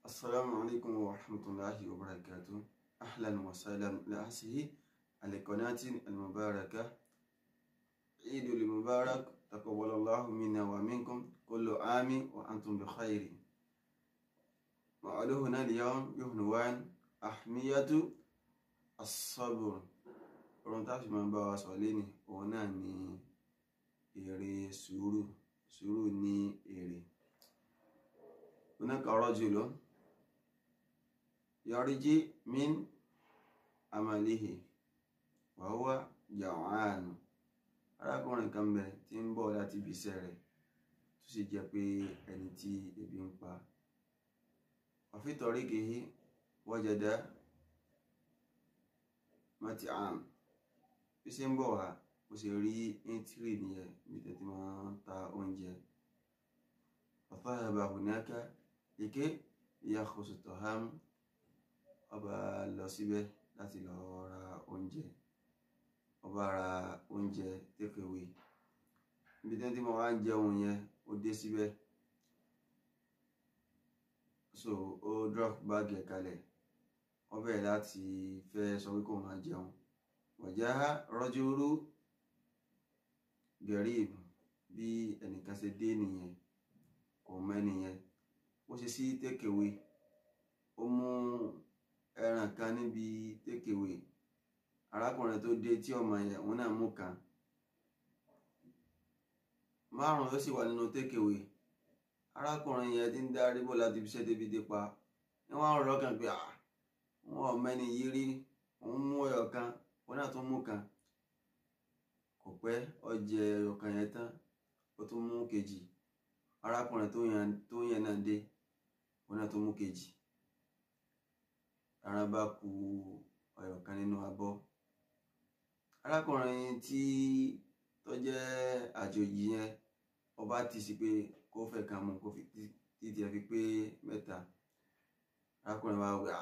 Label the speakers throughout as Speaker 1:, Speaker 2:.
Speaker 1: السلام عليكم ورحمة الله وبركاته أهلا وسهلا لأسه على قناة المباركة عيد المبارك تقبل الله منا ومنكم كل عام وأنتم بخير موعدنا اليوم بعنوان أهمية الصبر ohun tá a fi máa bá wa sọ léni òun náà ni èrè sùúrù sùúrù ní èrè هناك رجل يرجي من عمله وهو جوعان arákùnrin kan bẹ tí ń bọ̀ láti ibi iṣẹ́ rẹ̀ tó sì jẹ́ pé ẹni tí ebi ń pa وفي طريقه وجد مطعم bí ṣe ń bọ̀ wá bó ṣe rí íńtírì nìyẹn bí tẹ́tí máa ń ta oúnjẹ فذهب هناك لكي يأخذ الطعام ọba lọ síbẹ̀ láti lọ ra oúnjẹ ọba ra oúnjẹ tékèwé ibi tí mo wá ń jẹun yẹn ó dé síbẹ̀ so ó drop báàgì ẹ̀ kalẹ̀ wọ́n bẹ̀rẹ̀ láti fẹ́ sọ pé kó máa jẹun wọ̀já rọ́júrú gẹ̀ríb bí ẹnìkan ṣe dé nìyẹn kò mẹ́nìyẹn ó ṣe sí tékèwé ó mú ẹran kan níbi tékèwé arákùnrin tó dé tí ọmọ yẹn òun náà mú kan márùn ló sì wà nínú tékèwé arákùnrin yẹn ti ń darí bọ̀ láti fi ṣẹ́ débi dé pa ní wọ́n rọ̀ kàn pé wọn ò mẹ́ni yìí rí òun mú ẹyọ kan òun náà tún mú kan kò pẹ́ ó jẹ ẹyọ kan yẹn tán ó tún mú kejì arákùnrin tó yẹn náà dé òun náà tó mú kejì ara bá ku ọyọ kan nínú abọ́ arákùnrin tí tó jẹ́ àjòjì yẹn ọba ti sí pé kó fẹ́ kan mú kó títí ẹ fi pé mẹ́ta arákùnrin wa wà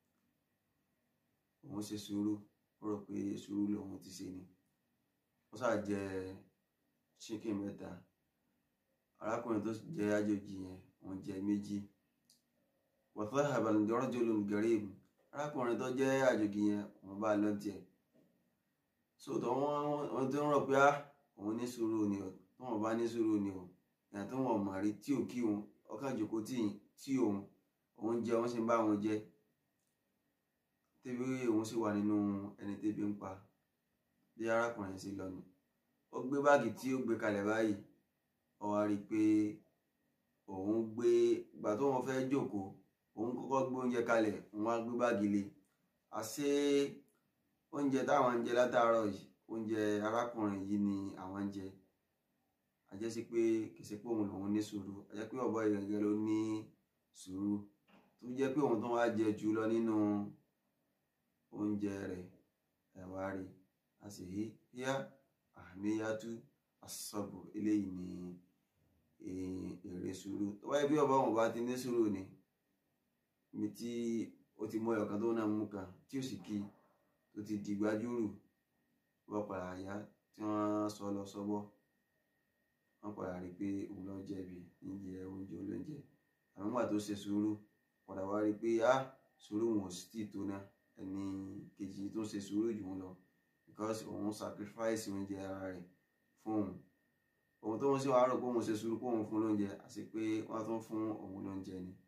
Speaker 1: òun ṣe sùúrù ó rò pé sùúrù lòun ti ṣe ni ó ṣáà jẹ chicken mẹ́ta arákùnrin tó jẹ́ àjòjì yẹn wọ́n jẹ méjì wàtháhàbà rajulun garib arákùnrin tó jẹ́ àjòjì yẹn wọ́n bá lọ tiẹ̀ sóòtọ́ wọ́n tó ń rọ̀ pé òun ní sùúrù ni o tó wọ́n bá ní sùúrù ni o ìyá tó wọ́n mọ̀ rí tí ò kí òun ọkàn jòkó tí òun òun jẹ wọ́n sì ń bá wọn jẹ tẹ́bí òun sì wà nínú ẹni tẹ́bí ń pa bí arákùnrin sì lọ nù ó gbé báàgì tí ó gbé kalẹ̀ báyìí ó wá rí i pé òun gbé ìgbà tó wọn fẹ́ jókòó òun kọ́kọ́ gbé oúnjẹ kalẹ̀ òun wá gbé báàgì lé àṣé oúnjẹ táwọn ń jẹ látàárọ̀ yìí oúnjẹ arákùnrin yìí ni àwọn ń jẹ àjẹsí pé kì í ṣe pé òun lòun ní sùúrù àjẹ pé ọ̀bọ ìrẹ̀gẹ̀ ló ní sùúrù tó jẹ́ pé òun tó wá jẹ jù lọ nínú oúnjẹ rẹ̀ ẹ̀wá rí a sì rí yá àmìyàtú asọ́bù eléyìí ni èrè sùúrù tó wáyé bí ọba wọn bá ti ní sùúrù ni ibi tí ó ti mọ ọ̀kan tó náà mú kan tí ó sì kí tó ti di gbajúrù wọ́n padà yá tí wọ́n sọ lọ sọ́bọ̀ wọ́n padà rí pé òun lọ jẹ̀bi níjẹ oúnjẹ olóúnjẹ àwọn ìgbà tó ṣe sùúrù padà wá rí pé ah sùúrù wọn ò sì tì tó náà ẹni kejì tó ṣe sùúrù jù wọn lọ because òun sacrifice oúnjẹ ara rẹ̀ fún òun òun tó ń ṣe wàá rò pé òun ṣe sùúrù pé òun fún lóúnjẹ àti pé wọ́n tún fún òun lóúnjẹ ni